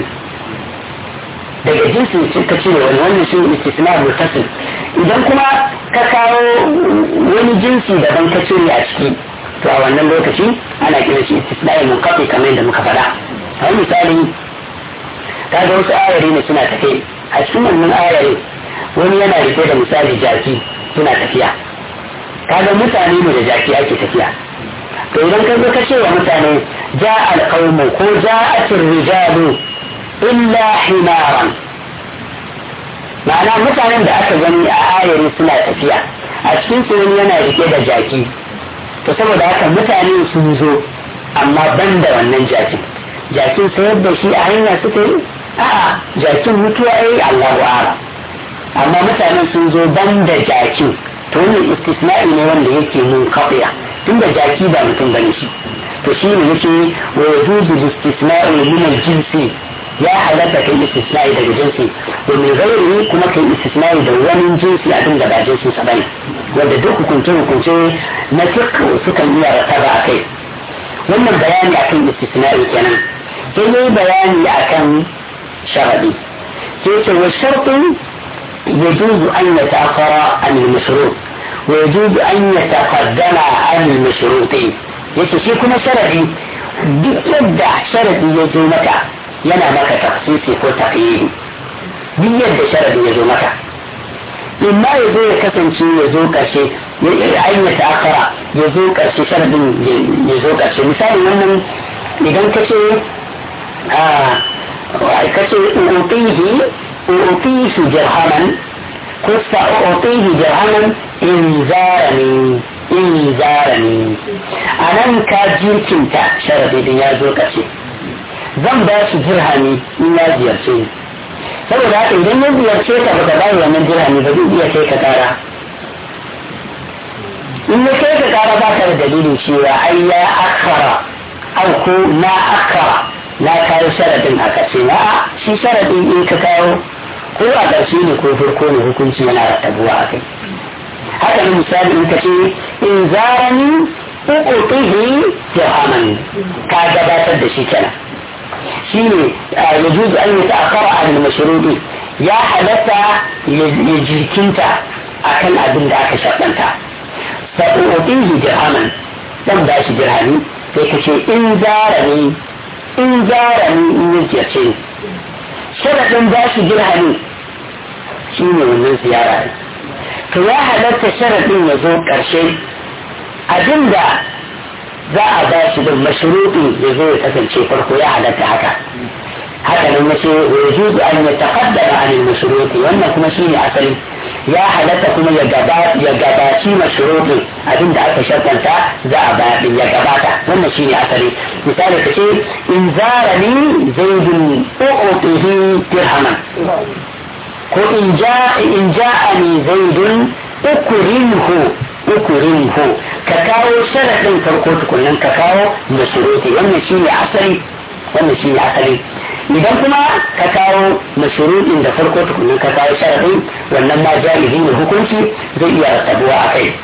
daga jinsin ka cire wani wannan shi istisna mutasil idan kuma ka kawo wani jinsi daban ka cire a ciki to a wannan lokaci ana kira shi istisna mun kafe kamar yadda muka faɗa a misali kaga wasu ayari ne suna tafe a cikin wannan ayari wani yana rike da misali jaki suna tafiya kaga mutane ne da jaki ake tafiya to idan ka zo ka ce wa mutane ja alqaumu ko ja'at rijalu illa himaran ma'ana mutanen da aka gani a ayari suna tafiya a cikin su wani yana rike da jaki to saboda haka mutane sun zo amma ban da wannan jakin jakin sayar da shi a hanya suka yi a'a jakin mutuwa yayi Allahu a'lam amma mutanen sun zo ban da jaki to wannan istisna'i ne wanda yake mun kafiya tun da jaki ba mutum bane shi to shi ne yake wa yajuzu istisna'u min al-jinsi ya halatta kai istisna'i daga jinsi wa min ghairihi kuma kai istisna'i da wani jinsi abin da ba jinsi sa bane wanda duk hukunce hukunce na fiqh sukan iya rataba a kai wannan bayani akan istisna'i kenan sai yayi bayani akan sharadi sai ce wa shartu يجوز أن يتأخر عن المشروط ويجوز أن يتقدم عن المشروط yace shi kuma sharadi duk yadda sharadi ya zo maka yana maka tafsisi ko taqyidi duk yadda sharadi ya zo maka in ma ya zo ya kasance ya zo karshe ya ayyata akara ya zo karshe sharadin ya zo karshe misali wannan idan ka ce ka ce utihi utihi dirhaman ko sa'utihi dirhaman in zarani in zarani a nan ka jirkinta sharadi din ya zo karshe zan ba shi dirhami in ya ziyarce ni saboda haka idan ya ziyarce ka baka bayi wannan dirhami ba zai iya kai ka kara in ya kai ka kara ba ka da dalilin cewa ai ya akara au ko na akara na kawo sharadin a kace na shi sharadin in ka kawo ko a ƙarshe ne ko farko ne hukunci yana rattabuwa a kai haka ne misali in ka ce in zarani uqutihi dirhaman ka gabatar da shi kenan shine ya juzu an yi ta'akkara a mashruɗi ya halatta ya jirkinta akan abin da aka shaɗanta sa'o'o'ihi dirhaman dan ba shi dirhami sai ka ce in zara ne in zara ne in yi ziyarce ne sharaɗin ba shi dirhami shi ne wannan ziyara ne to ya halatta sharaɗin ya zo ƙarshe abinda za a ba shi da mashruɗi ya zo ya kasance farko ya halatta haka haka nan mace wa yajuzu an yataqaddama an al-mashruti wannan kuma shine asali ya halatta kuma ya gaba ya gabaci mashruɗin abinda aka shartanta za a ba din ya gabata wannan shine asali misali ka ce in zarani zaidun u'tihi dirhaman ko in ja in ja'ani zaidun ukrimhu ukurinhu ka kawo sharaɗin farko tukunan ka kawo da shuruti wannan shi ne asali wannan shi ne asali idan kuma ka kawo mashuruɗin da farko tukunan ka kawo sharaɗin wannan ma jami'i ne hukunci zai iya rasabuwa a kai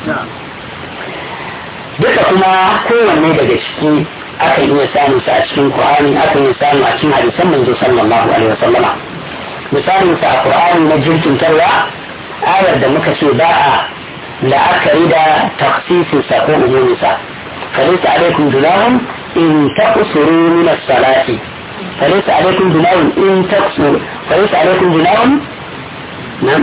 duka kuma kowanne daga ciki akan iya samun sa a cikin Qur'ani akan iya samu a cikin hadisan manzo sallallahu alaihi wasallama misalin sa a Qur'ani na jirkintarwa ayar da muka ce ba a la'akari da taksisinsa ko umuminsa فليس عليكم جناح إن تقصروا من الصلاة فليس عليكم جناح إن تقصروا فليس عليكم جناح نعم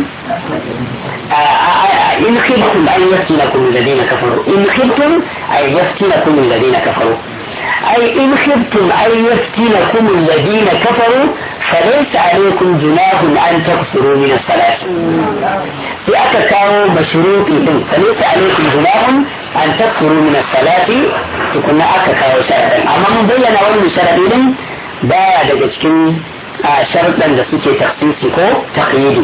إن خفتم أن يفتنكم الذين كفروا إن خفتم أن يفتنكم الذين كفروا أي إن خفتم أن يفتنكم الذين كفروا فليس عليكم جناح أن تقصروا من الصلاة في أكثر مشروط فليس عليكم جناح أن تقصروا من الصلاة تكون أكثر شرطا أما من بين أول شرط baya daga cikin sharuɗan da suke taksisi ko takyidi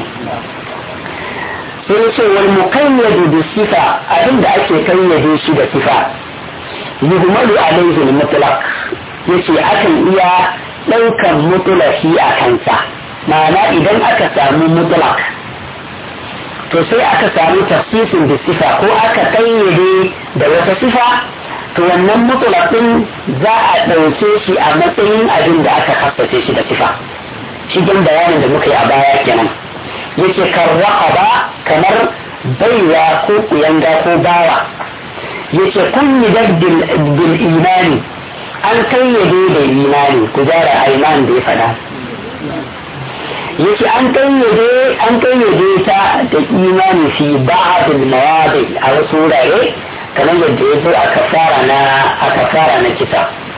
sai ce wal muqayyadu bi sifa abin da ake kayyade shi da sifa yuhmalu alayhi al mutlaq yace akan iya ɗaukan mutlaqi a kansa ma'ana idan aka samu mutlaq to sai aka samu tafsirin da sifa ko aka kayyade da wata sifa to wannan mutulakin za a ɗauke shi a matsayin abin da aka hassace shi da sifa cikin bayanin da muka yi a baya kenan yake karraka kamar baiwa ko kuyanga ko bawa yake kunni bil imani an kayyade da imani ku jara aiman da ya fada yake an kayyade an kayyade ta da imani fi ba'dil mawadi a wasu wurare kamar yadda ya zo a kafara na a kafara na kisa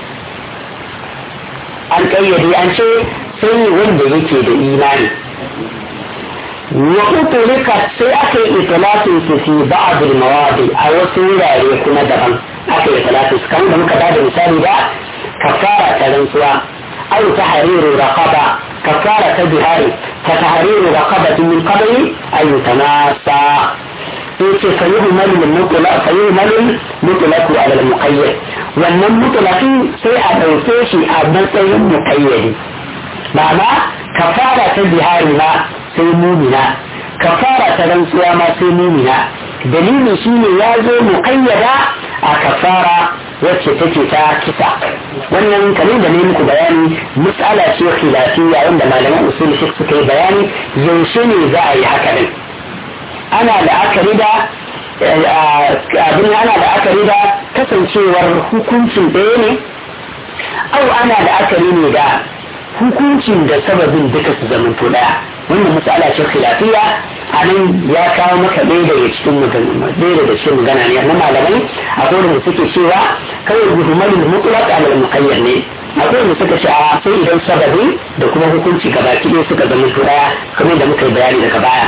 an kayyade an ce sai wanda yake da imani wa utulika sai aka yi itilafin su fi ba'dil mawadi a wasu wurare kuma daban aka yi itilafin su kamar da muka bada misali da kafara ta rantsuwa au tahriru raqaba kafara ta bihari ka tahriru raqabatin min qabli ay yutanasa yace fayuhmalu al-mutla fayuhmalu mutlaqu ala al-muqayyad wannan mutlaqin sai a dauke shi a matsayin muqayyadi ma'ana kafara ta bihari ma sai mumina kafara ta rantsuwa ma sai mumina dalili shine ya zo muqayyada a kafara wacce take ta kisa wannan kamar da ne muku bayani mas'ala ce khilafiyya wanda malaman usul fiqh suka yi bayani yaushe ne za a yi haka ne ana la'akari da abin ana la'akari da kasancewar hukuncin ɗaya ne au ana la'akari ne da hukuncin da sababin duka su zamanto ɗaya wannan matsala ce khilafiya a nan ya kawo maka ɗaya daga cikin magana ɗaya daga cikin magana ne na malamai akwai wanda suke cewa kawai gudumalin mutlaq alal muqayyad ne akwai wanda suka ce a sai idan sababi da kuma hukunci gabaki ɗaya suka zama ɗaya kamar da muka yi bayani daga baya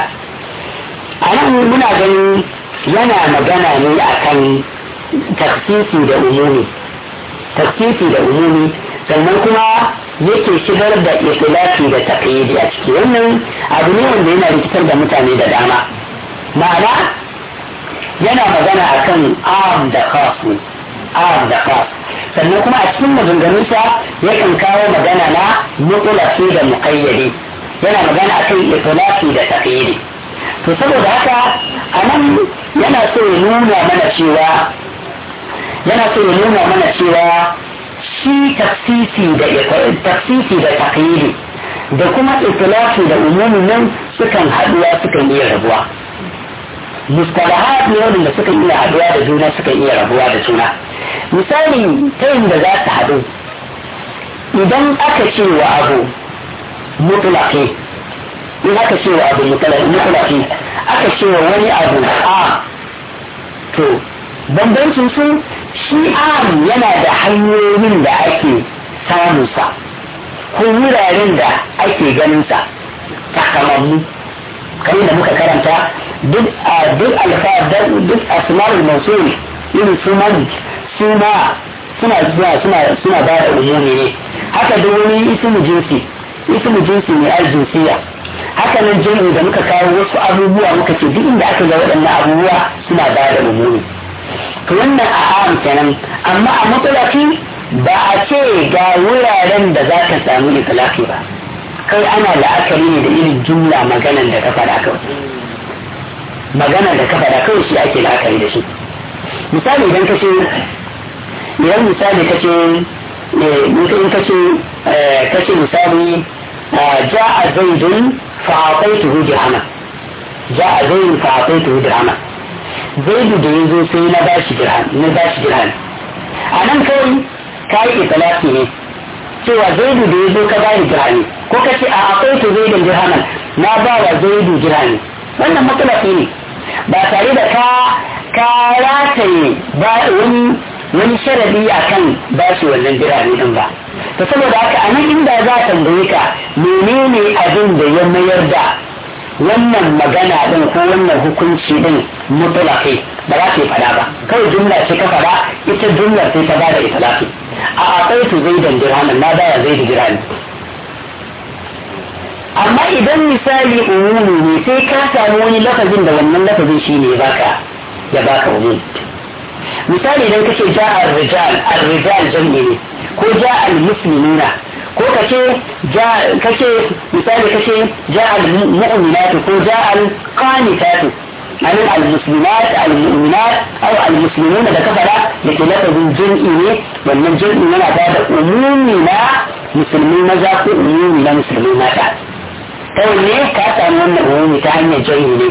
a nan muna ganin yana magana ne akan taksisi da umumi taksisi da umumi sannan kuma yake shigar da ikhtilafi da taqyidi a ciki wannan abu ne wanda yana rikitar da mutane da dama ma'ana yana magana akan am da khas ne am da khas sannan kuma a cikin maganganunsa yakan kawo magana na mutlaqi da muqayyadi yana magana akan ikhtilafi da taqyidi to saboda haka anan yana so ya nuna mana cewa yana so ya nuna mana cewa shi tafsisi da tafsisi da taqyidi da kuma itlaqi da umumin nan sukan haduwa sukan iya rabuwa mustalahat ne wanda sukan iya haduwa da juna sukan iya rabuwa da juna misali ta da za su haɗu idan aka ce wa abu mutlaqi in aka ce wa abu mutlaqi aka ce wa wani abu a to bambancin su shi am yana da hanyoyin da ake samunsa ko wuraren da ake ganinsa takamammu kamar da muka karanta duk a duk alfadar duk asmarul mausul irin su man suna suna suna suna suna ba da umumi ne haka duk wani ismu jinsi ismu jinsi ne aljinsiya haka nan jami'i da muka kawo wasu abubuwa muka ce duk inda aka ga waɗannan abubuwa suna ba da umumi to wannan a am kenan amma a matsalaki ba a ce ga wuraren da za ka samu itilaki ba kai ana la'akari ne da irin jumla maganan da ka faɗa kawai maganan da ka faɗa kawai shi ake la'akari da shi misali idan ka ce idan misali ka ce in ka ce ka ce misali ja'a zaidun fa'aqaituhu dirhama ja'a zaidun fa'aqaituhu dirhama zaidu da ya zo sai na bashi dirham na bashi dirham a nan kawai ka yi italaki ne cewa zaidu da ya zo ka bani dirhami ko ka ce a akwai to zaidun dirhaman na ba wa zaidu dirhami wannan matsalafi ne ba tare da ka ka rataye ba wani wani sharadi akan bashi wannan dirhami din ba to saboda haka a nan inda za a tambaye ka menene abin da ya mayar da wannan magana din ko wannan hukunci din mutulaki ba za ta yi fada ba kawai jumla ce ka fada ita jumla sai ta bada itilaki a akwai su zai dan dirhamin na baya zai da dirhami amma idan misali umumi ne sai ka samu wani lafazin da wannan lafazin shi ne baka ya baka umumi misali idan kace ja ar-rijal ar-rijal jam'i ne ko ja al-muslimina ko kace ja kace misali kace ja al-mu'minat ko ja al-qanitat an al-muslimat al-mu'minat aw al-muslimun da kafara yake lafazin jam'i ne wannan jam'i yana ba da umumi na musulmi maza ko umumi na musulmi mata kawai ne ka samu wannan umumi ta hanyar jam'i ne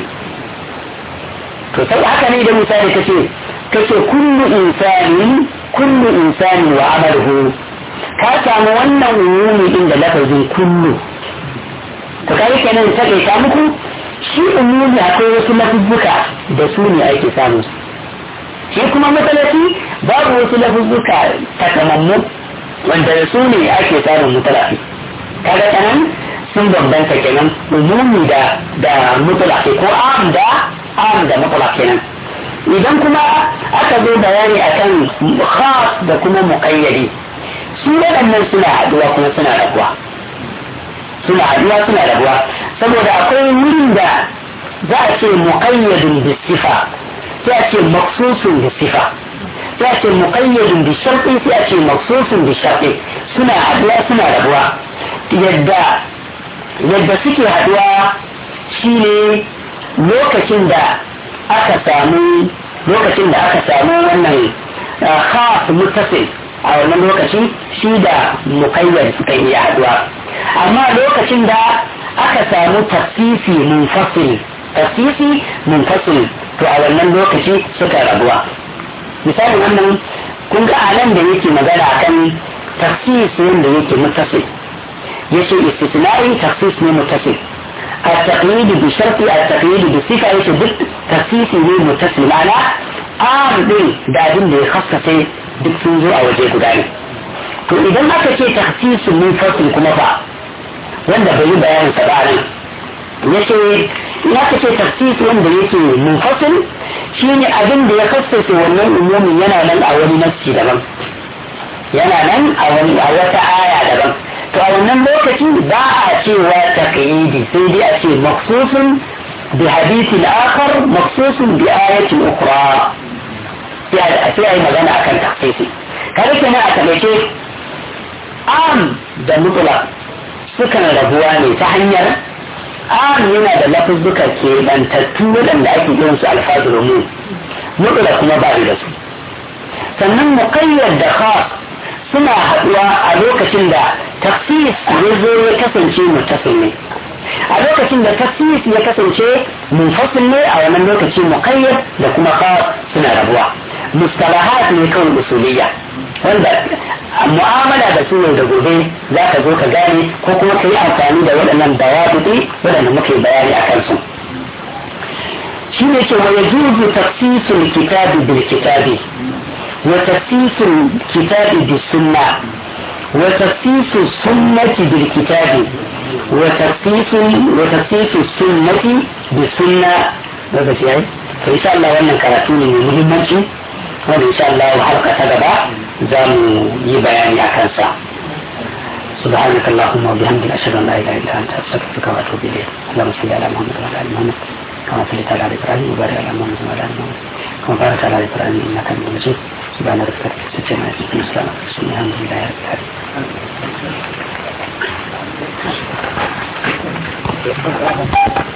to sai haka ne da misali kace kace kullu insanin kullu insanin wa amaluhu ka samu wannan umumi din da lafazin kullu to kai kenan ta kai ka muku shi umumi akwai wasu lafuzzuka da su ne ake samu shi kuma matsalaci babu wasu lafuzzuka takamammu wanda da su ne ake samun mutalafi kaga kanan sun bambanta kenan umumi da da mutalafi ko am da am da mutalafi kenan idan kuma aka zo bayani akan khas da kuma muqayyadi su waɗannan suna haɗuwa kuma suna rabuwa suna haɗuwa suna rabuwa saboda akwai wurin da za a ce muqayyadun bi sifa sai a ce maksusun bi sifa sai a ce muqayyadun bi sharti sai a ce maksusun bi sharti suna haɗuwa suna rabuwa yadda yadda suke haɗuwa shine lokacin da aka samu lokacin da aka samu wannan khas muttasil a wannan lokaci shi da mukayyar suka iya haduwa amma lokacin da aka samu tafsisi munfasil tafsisi munfasil to a wannan lokaci suka rabuwa misalin wannan kun ga a nan da yake magana akan tafsis wanda yake muttasil yace istisna'i tafsis ne muttasil التقييد بشرط التقييد بالصفة يتبت تخصيص متصل معنى عام دين da abin da ya khassace duk sun zo a waje guda ne to idan aka ce takhsisun munfasil kuma fa wanda bai yi bayanin sa ba nan yace in aka ce takhsis wanda yake munfasil shine abin da ya khassace wannan umumin yana nan a wani nafsi daban yana nan a wani a wata aya daban to a wannan lokaci ba a cewa taqyidi sai dai a ce maksusun bi hadithin akhar maksusun bi ayatin ukhra sai a yi magana akan takhsisi kada kenan a taɓaice am da mutula sukan rabuwa ne ta hanyar am yana da lafuzzuka ke bantattu waɗanda ake yin su alfazul umum mutula kuma ba da su sannan muqayyad da khas suna haɗuwa a lokacin da tafsis ya zo ya kasance mutasil ne a lokacin da tafsis ya kasance munfasil ne a wannan lokaci muqayyad da kuma khas suna rabuwa mustalahat ne kawai usuliyya wanda mu'amala da su da gobe za ka zo ka gane ko kuma ka yi amfani da waɗannan dawabuɗi waɗanda muke bayani a kansu shi ne ce wa yajuzu tafsisul kitabi bil kitabi wa tafsisul kitabi bis sunna wa tafsisul sunnati bil kitabi wa tafsisul wa tafsisul sunnati bis sunna lokaci yayi to insha Allah wannan karatu ne mai muhimmanci wanda insha Allah harka ta gaba za mu yi bayani a kansa سبحانك اللهم وبحمدك أشهد أن لا إله إلا أنت أستغفرك وأتوب إليك اللهم صل على محمد وعلى آل محمد كما صليت على إبراهيم وبارك على محمد وعلى آل محمد كما باركت على إبراهيم إنك حميد مجيد سبحان ربك رب العزة عما يصفون وسلام على المرسلين الحمد لله رب العالمين